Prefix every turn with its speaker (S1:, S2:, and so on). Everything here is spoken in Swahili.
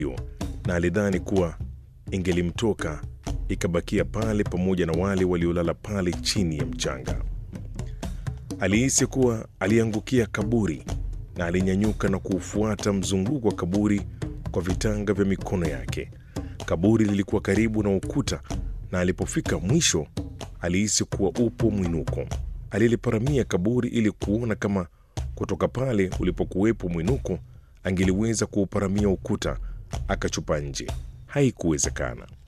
S1: na alidhani kuwa ingelimtoka ikabakia pale pamoja na wale waliolala pale chini ya mchanga. Alihisi kuwa aliangukia kaburi na alinyanyuka na kuufuata mzunguko wa kaburi kwa vitanga vya mikono yake. Kaburi lilikuwa karibu na ukuta na alipofika mwisho alihisi kuwa upo mwinuko. Aliliparamia kaburi ili kuona kama kutoka pale ulipokuwepo mwinuko angeliweza kuuparamia ukuta akachupa nje. Haikuwezekana.